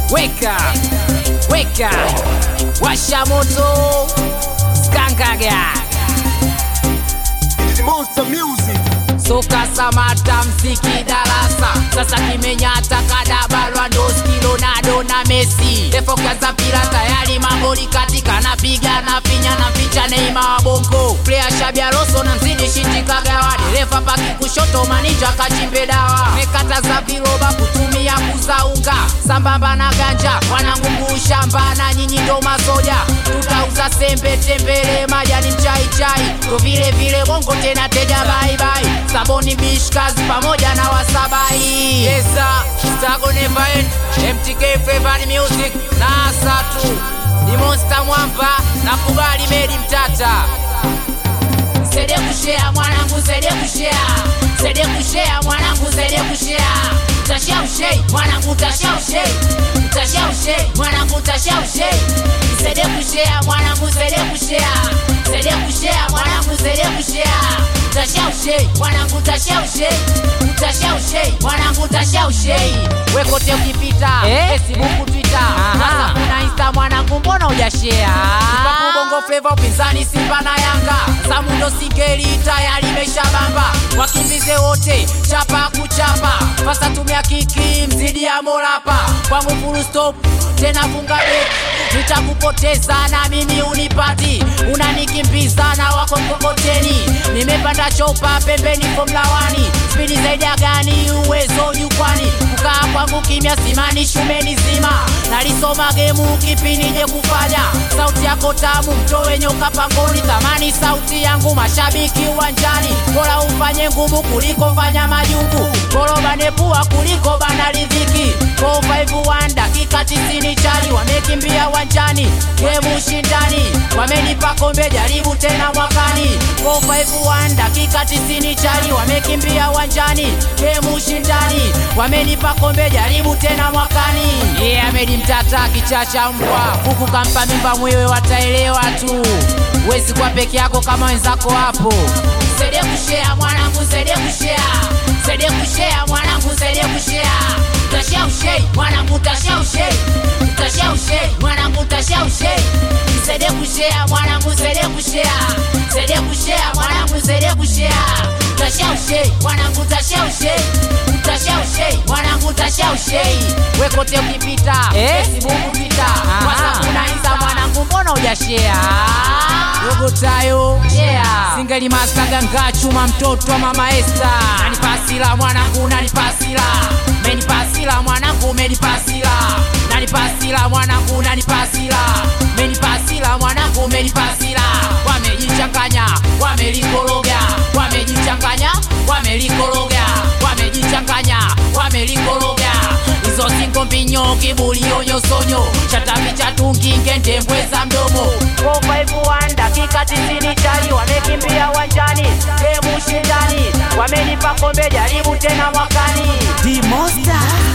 weka weka washa moto skangaga Monster Music. soka samata mziki darasa sasa kimenyata kadabalwa ndoski ronaldo na mesi efokaza mpira tayari magoli katika napiga na finya na ficha neima wa bongo plea shabiaroso na mzidi shitikagawa dereva paki kushoto manija kachimbe dawa mekataza viroba kutumia kuzaunga sambamba na ganja wanangungu shamba na nyinyi ndo masoja tutauza sembe tembele majani mchaichai ndo vile vile bongo tena teja baibai saboni bishkazi pamoja na wasabai yesa stago nevaen mtk flavor music na asatu ni monster mwamba na kubali medi mtata Sede kushare mwanangu, sede kushare, sede kushare mwanangu, sede kushare. Tashia ushei mwanangu, tashia ushei, tashia ushei mwanangu, tashia ushei. Sede kushare mwanangu, sede kushare, sede kushare mwanangu, sede kushare. Tashia ushei mwanangu, tashia ushei, tashia ushei mwanangu, tashia ushei. Wekote ukipita Eh? Facebook, Twitter, Aha. WhatsApp na Insta mwanangu, mbona hujashare? Kipaku bongo flava upinzani Simba na Yanga Samundo Sigeli tayari meshabamba wakimbize wote chapa kuchapa fasa tumia kiki mzidi ya molapa kwangu full stop tena funga beki nitakupoteza na mimi unipati unanikimbiza na wako mkokoteni nimepanda chopa pembeni fomlawani spidi zaidi ya gani uwezo jukwani kukaa kwangu kimya simani shumeni zima nalisoma gemu kipi nije kufanya sauti yako tamu mtowe nyoka pangoni thamani sauti yangu mashabiki uwanjani bora ufanye ngumu kuliko fanya majungu bora banepua kuliko bana riziki 451 dakika 90 chali wamekimbia uwanjani gemu ushindani wamenipa kombe jaribu tena mwakani 451 dakika 90 chali wamekimbia uwanjani gemu ushindani wamenipa kombe jaribu tena mwakani yeah, amedi mtata kichacha mbwa kuku kampa mimba mwewe wataelewa tu wezi kwa peke yako kama wenzako hapo sede kushea mwanangu sede kushea sede kushea mwanangu sede kushea tashia ushei mwanangu tashia ushei tashia ushei mwanangu tashia ushei sede kushea mwanangu sede kushea sede kushea mwanangu sede kushea tashia ushei mwanangu tashia ushei tashia ushei mwanangu tashia ushei wekote ukipita Eh? Facebook Twitter Aha. WhatsApp na Insta mwanangu mbona hujashare dogo tayo yeah. singali masaga ngachuma mtoto wa mama Esta nanipasila mwanangu nanipasila menipasila mwanangu menipasila nanipasila mwanangu nanipasila menipasila mwanangu menipasila wamejichanganya wamelikoroga wamejichanganya wamelikoroga wamejichanganya wamelikoroga izo singo mbinyo kibulio nyosonyo chatavi chatungi ngende mbweza mdomo 451 dakika 90 chali wamekimbia uwanjani gemu ushindani wamenipa kombe jaribu tena mwakani The Monster.